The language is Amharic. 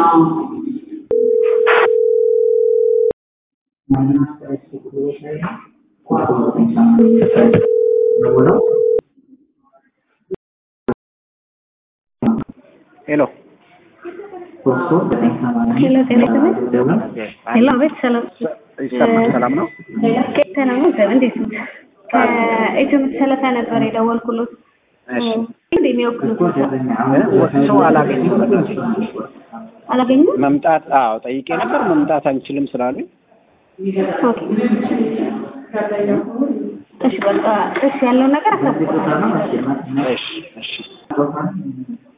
ሄሎ ሄሎ ጤና ይስጥልኝ። ሄሎ አቤት፣ ሰላም ይሰማል? ሰላም ነው? ሰላም ነው። እንዴት ነው? ከኢትዮ ሰለታ ነበር የደወልኩሎት። እሺ እንዴ የሚወክሉት ሰው አላገኘም። አላገኙም? መምጣት አዎ ጠይቄ ነበር። መምጣት አንችልም ስላሉኝ ኦኬ እሺ፣ በቃ እሺ፣ ያለውን ነገር አሳውቁ። እሺ እሺ